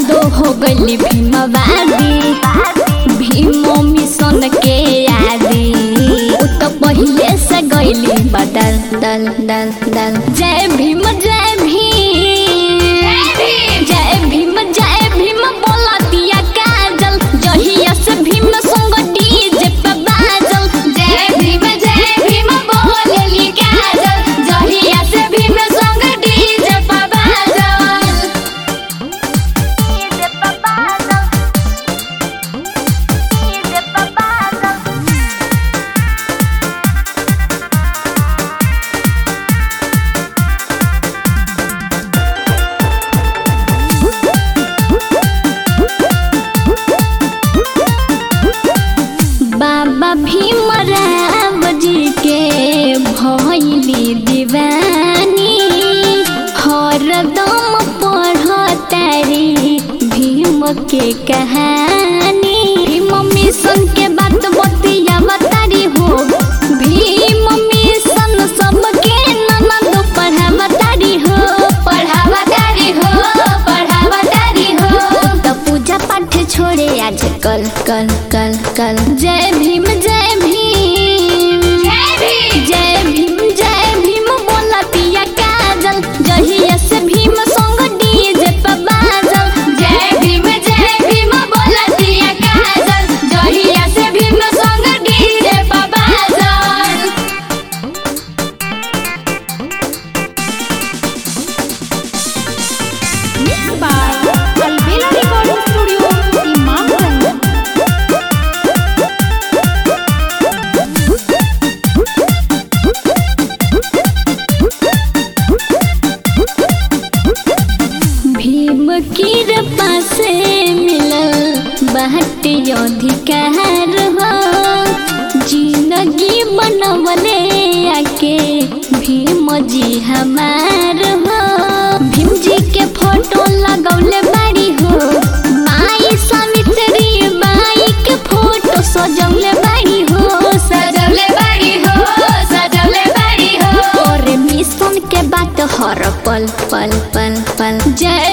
दो हो गली भीमवादी भीमो मिशन के आदि उ तो पहिले से गईली बदल दल दल दल जय भीम जय भीम जय भीम जय भीम बोला दिया काजल जहिया से भीम संग डीजे पे बाजल जय भीम जय भीम बोलेली काजल जहिया से भीम संग डीजे पे बाजल डीजे पे बाजल डीजे पे बाजल बाबा भीमराव जी के भैली दीवानी हरदम पढ़तारी भीम के कहानी भीम मिशन के बात बतिया बतारी हो भीम मिशन सबके ननद पढ़ावतारी हो पढ़ावतारी हो पढ़ावतारी हो तो पूजा पाठ छोड़े आज कल कल कल कल जय भीम जय भीम जय भीम जय भीम जय भीम बोला पिया काजल जहिया से भीम संग डीजे पे बाजल जय भीम जय भीम बोला पिया काजल जहिया से भीम संग डीजे पे बाजल Mixed by Alvela Recording Studio, Imamganj. Bhim की पासे मिलल बहट अधिकार हो जिंदगी बनवले आके भीम जी हमार हो भीम जी के फोटो लगौले बाड़ी हो माई सावित्री बाई के फोटो सजौले बाड़ी हो सजौले बाड़ी हो सजौले बाड़ी हो और मिशन के बात हर पल पल पल पल जय